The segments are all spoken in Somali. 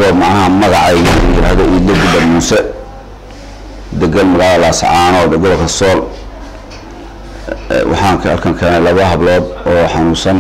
anigoo macnaha magacayga yidhaahdo iidlo gudda muuse degan magaalada laascaanood gobolka sool waxaan halkan keenay laba hablood oo xanuunsan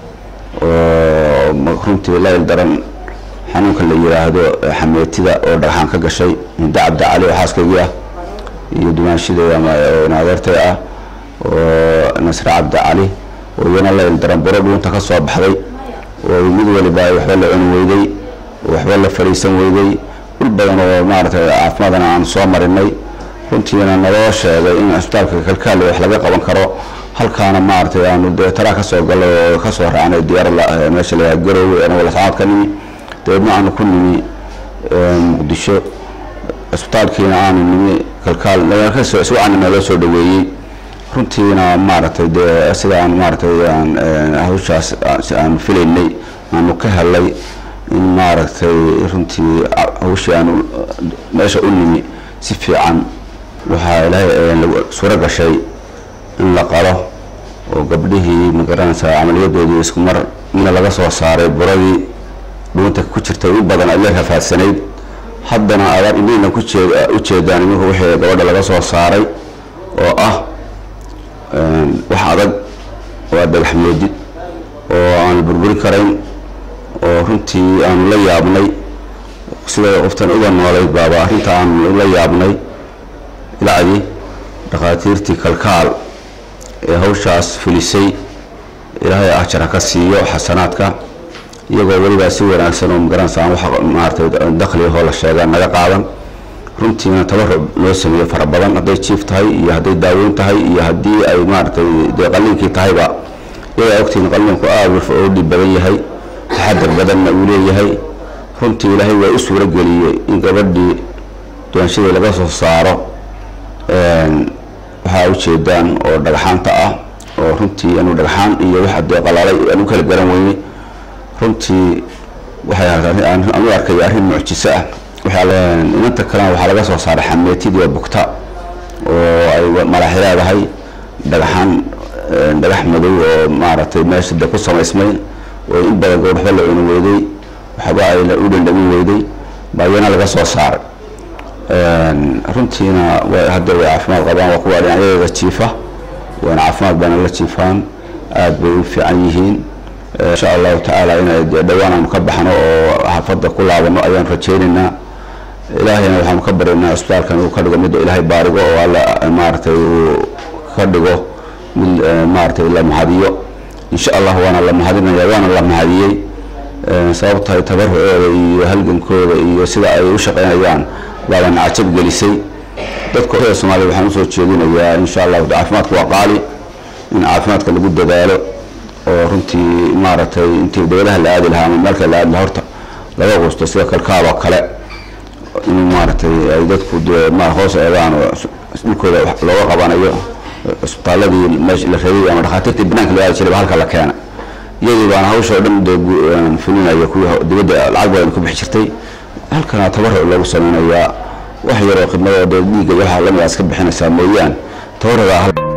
oo runtii layl daran xanuunka la yiraahdo xameetida oo dhagxaan ka gashay hinda cabdi cali oo xaaskaygii ah iyo dumaashideeda naadeertay ah oo nasre cabdi cali oo iyana layl daran buro dhuunta ka soo baxday oo mid waliba waxba la cuni weyday oo waxba la fariisan weyday dhul badan oo maaragtay caafimaadana aan soo marinay runtiina naloo sheegay in cisbitaalka kalkaale wax laga qaban karo halkaana maaragtay aanu dee taraa kasoo galay oo kasoo raacnay diyaar meesha la garoowe anagoo lascaad ka nimi dabeedna aanu ku nimi muqdisho cisbitaalkiina aanu nimi kalkaal iswacaana naloo soo dhaweeyey runtiina maaragtay dee sida aan maaragtay hawshaas aanu filaynay aanu ka helay in maaragtay runtii hawshii aanu meesha u nimi si fiican waxaa ilaahay suuro gashay in la qalo oo gabdhihii magaranaysaa camaliyadoodii isku mar mina laga soo saaray buradii dhuunta ku jirtay u badan ay la rafaadsanayd haddana aadaan indhiina u jeedaan iminku wixii gabadha laga soo saaray oo ah wax adag oo dhagax moodid oo aan la burburi karayn oo runtii aanu la yaabnay sida qoftan uga noolayd baaba arrinta aanu la yaabnay ilacdii dhakhaatiirtii kalkaal ee hawshaas fulisay ilaahay ajar ha ka siiyo xasanaadka iyagoo welibaa si wanaagsan oo magaranaysa aan wax maaragtay dakhligahoo la sheega naga qaadan runtiina tabarruc loo sameeyo fara badan hadday jiif tahay iyo hadday daaweyn tahay iyo haddii ay maaragtay dee qalliinkii tahayba iyagaa ogtiin qalliinku aada oo dhib badan yahay taxadar badanna uu leeyahay runtii ilaahay waa u suuro geliyey in gabadhii duwanshadii laga soo saaro waxaa ujeedaan oo dhagxaanta ah oo runtii anu dhagxaan iyo wax dee qalaalay aan u kala garan weynay runtii waxay anu arkay arrin mucjiso ah inanta kalena waxaa laga soo saaray xameetidii bugta oo ay madaxi leedahay dhagxaan dhagax madow oo maaragtay meesha de ku samaysmay oo in badan gabadh waxba la cuni weyday waxba ay u dhandhamin weyday baa iyana laga soo saaray runtiina hadda way caafimaad qabaan waa kuwa dhinacyadeeda jiifa waana caafimaad baana la jiifaan aada bay u fiican yihiin insha allahu tacaala inay dhowaan aanu ka baxno oo xaafadda ku laabano ayaan rajaynaynaa ilaahayna waxaanu ka baryaynaa cisbitaalkan uu ka dhigo mid ilaahay baarigo oo alla maaragtay uu ka dhigo mid maaragtay la mahadiyo insha allah waana la mahadinaya waana la mahadiyey sababtahay tabarucooda iyo halgankooda iyo sida ay u shaqaynayaan baabaan cajab gelisay dadka oda soomaliya waxaan usoo jeedinayaa insha allahu caafimaadka waa qaali in caafimaadka lagu dadaalo oo runtii maaragtay intii dawlaha la aadi lahaa ama meelka la aadi lahaa horta laga quusto sida kalkaaba kale in maaragtay ay dadku hoos eegaan oo dhulkooda looga qabanayo cisbitaaladii meesha la rabay ama dhakhaatiirtii banaanka loo aadi jiray halka la keena iyadii baana hawsha oo dhan dee fulinaya kuwii dibadda lacag badan ku bixi jirtay halkana tabaruc loogu sameynayaa wax yaroo khidmadoo dee dhiigga waxaa lamid iska bixinaysaa mooyaan tabaruca